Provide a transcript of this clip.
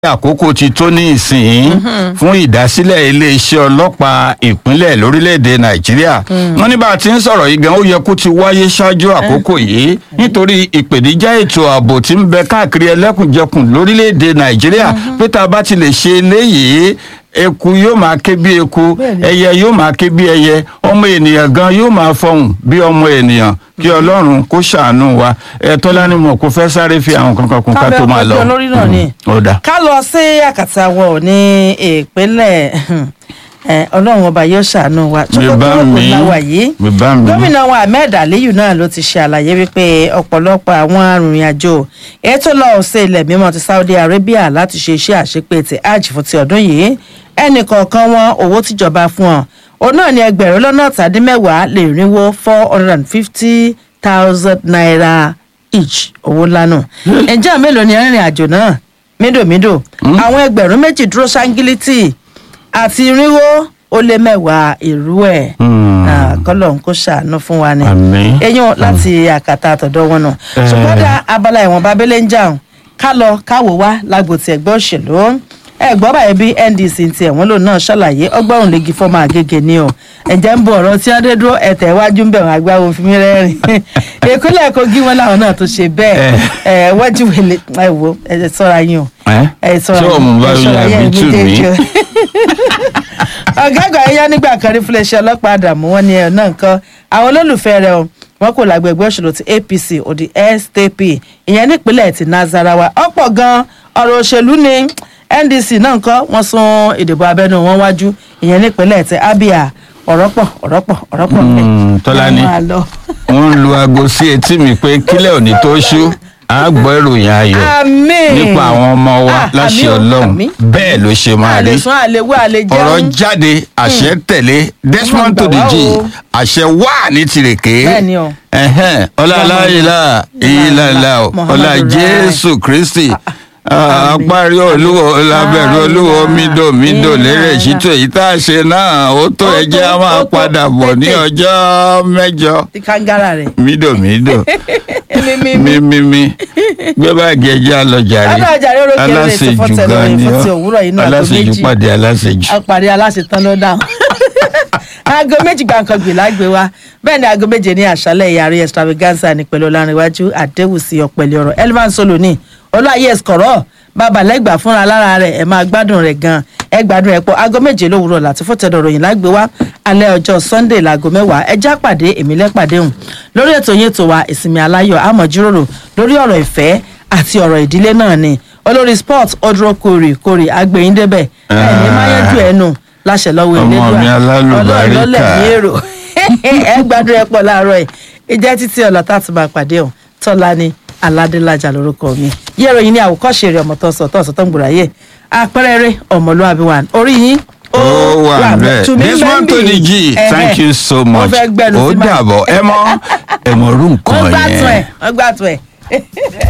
àkókò ti tó ní ìsìn fún ìdásílẹ̀ iléeṣẹ́ ọlọ́pàá ìpínlẹ̀ lórílẹ̀‐èdè nàìjíríà wọ́n ní bá a ti ń sọ̀rọ̀ yìí gan ó yẹ kó ti wáyé ṣáájú àkókò yìí nítorí ìpèníjà ètò ààbò tí ń bẹ káàkiri ẹlẹ́kùnjẹkùn lórílẹ̀‐èdè nàìjíríà pé tá a bá ti lè ṣe eléyìí eku yóò máa ké bí eku ẹyẹ yóò máa ké bí ẹyẹ ọmọ ènìyàn gan yóò máa fọhùn bí ọmọ ènìyàn kí ọlọ́run kó ṣàánú wa ẹ tọ́lá ni mo kò fẹ́ sáré fi àwọn kankan kún ká tó máa lọ. kábẹ́ ọkọ̀ olórí náà ni ó dà. ká lọ sí àkàtà wọ̀ ní ìpínlẹ̀ ẹ, ọlọ́run ọba yóò ṣàánú wa bíbá kò mi láwà yìí bíbá mi gómìnà wa ahmed aliyu náà ló ti ṣe àlàyé wípé ọ̀pọ̀lọpọ̀ àwọn arìnrìn-àjò ètò lọ sí ilẹ̀ mímọ́ ti saudi arabia láti ṣe iṣẹ́ àṣepé ti hajj fún ti ọdún yìí ẹnì kọ̀ọ̀kan wọn owó tìjọba fún ọ òun náà ní ẹgbẹ̀rún lọ́nà ọ̀tàdínmẹ́wàá lè rínwó four hundred and fifty thousand naira each owó lánàá ǹjẹ́ mélòó ni arìnrìn àjò náà mídòmídò àwọn ẹgbẹ̀rún méjì dúró ṣáńgílítì àti irínwó ó lé mẹ́wàá ìrú ẹ̀ kọ́lọ̀ ń kó ṣàánú fún wa ni Àmín. eyín láti àkàtà àtọ̀dọ̀ wọn náà ṣùgbọ́n dá abala ìwọ̀n babẹ́lẹ́ ń jà ká lọ káwò wá lágbo ti ẹgbẹ́ òṣèlú ẹgbọ́n báyìí bí ndc ti ẹ̀wọ̀n lòun náà ṣàlàyé ọgbọ́n legi fọ́mọ àgègè ni o ẹ̀jẹ̀ ń bọ̀ ọ̀rọ̀ tí wọ́n dé dúró ẹ̀tẹ̀ iwájú ń bẹ̀ wọ́n agbáwo fi mí rẹ́rìn ìpínlẹ̀ kogi wọn làwọn náà tó ṣe bẹ́ẹ̀ ẹ̀ wọ́jú wẹ̀lẹ̀ ẹ̀ wò ẹ̀ sọ́ra yín o ẹ́ ẹ̀ sọ́ra ṣé yín òun bá ẹ̀ mi sọ́ra àbí yín tù mí méjèèjì o ọ̀gá àgbà yẹn nígbà kan rí fúnlẹ̀ṣẹ̀ ọlọ́pàá àdàmú wọn ni ẹ̀ náà nǹkan àwọn olólùfẹ́ rẹ̀ o wọn kò lágbègbè òṣèlú ti apc òdì sdp ìyẹn nípínlẹ̀ ti nazarawa ọ̀pọ̀ gan ọ̀rọ̀ òṣèlú ni ndc náà nǹkan wọ́n sún ìdìbò abẹ́nú wọn wájú ìyẹn nípínlẹ̀ ti abia ọ̀rọ̀ pọ̀ ọ̀rọ̀ pọ̀ ọ̀rọ̀ pọ̀ ńbẹ̀. Mm, Tọ́lání. Ẹ máa lọ. wọ́n ń lu aago sí etí mi pé kílẹ̀ òní tó ṣú á gbọ́ ìròyìn ayọ̀ àmín nípa àwọn ọmọ wa Ah, láṣẹ àmín o, ọlọ́run àmín. bẹ́ẹ̀ ló ṣe máa àlè rí sún àlè wá àlè jẹun ọ̀rọ̀ jáde àṣẹ tẹ̀lé desmond gbà wá tòdìjì o. àṣẹ wà ní tìrèké Bẹ́ẹ̀ni o. ẹ̀hẹ́n, ọlá aláìlá ìlàlá Muhammadu ọlá Rai. jésù kristi apárí olúwo lábẹ́rù olúwo mídò mídò lérè ṣítò èyí tá a ṣe náà ó tó Ó ẹjẹ́ tó, a máa ó tó, padà bọ̀ ní tètè. ọjọ́ mẹ́jọ ti kangara rẹ̀ mídò mídò mímí mímímí gbé báàgì ẹjẹ́ alọ́jàre Ọlọ́run jàre, orókè rere ti aláṣejù fọ́tẹ̀ gan lórí ni fún ti ọ́ òwúrọ̀ yìí náà, aago aláṣejù méjì. pàdé aláṣejù. àpàdé aláṣetán ló dáhùn aago méjì gbàǹkan gbè lágbè wa bẹ́ẹ̀ ni aago méje ní àṣálẹ̀ ìyàrí extravaganza ní pẹ̀lú ọlárìnwájú àdéhùsí ọ̀pẹ̀lẹ̀ ọ̀rọ̀ elvan solo ní olóyè ẹ̀sìkọ̀rọ̀ babalẹ́gbà fúnra lára rẹ̀ ẹ̀ máa gbádùn rẹ̀ gan ẹ̀ gbádùn ẹ̀ pọ̀ aago méje lówùrọ̀ láti fọ́tẹ̀dọ̀ ròyìn lágbè wa alẹ́ ọjọ́ sunday láago mẹ́wàá ẹjá pàdé èmi lẹ́pàdé hùn lórí ètò yẹn tó wa ìsinmi aláyọ̀ àmọ̀ jíròrò lórí ọ̀rọ̀ ìfẹ́ àti ọ̀rọ̀ ìdílé náà ni olórí sport ọdúró kórè kórè agbẹ̀yìn débẹ̀ ẹ̀ ní máyẹ́jú ẹ̀ nù láṣẹ lọ́wọ́ Ọmọ Elédùà. mi alálùbáríkà. Ọlọ́run ló lẹ̀ ní èrò ẹ gbádùn ẹ pọ̀ láàárọ̀ ẹ̀ ìjẹ́ títí ọ̀la tá a ti máa pàdé ọ̀ tọ́lá ní aládélájà lórúkọ mi yẹ́rọ yìí ní àwòkọ́ṣe rẹ̀ ọmọ tó ń sọ tó ń sọ tó ń gbòòrà yẹ àpẹẹrẹ rẹ ọmọlúwàbí wa orí yín ó wà bẹ́ẹ̀ tùmí desmond bẹ́ẹ̀ ń bì. tòdìjì Ẹ̀hẹ̀. thank you so Wọ́n much fẹ́ gbẹnu ó sí báyìí. dàbọ̀ ẹ mọ ẹ mọ orú wọ́n nǹkan gbàtún ẹ̀ yẹn wọ́n gbàtún ẹ̀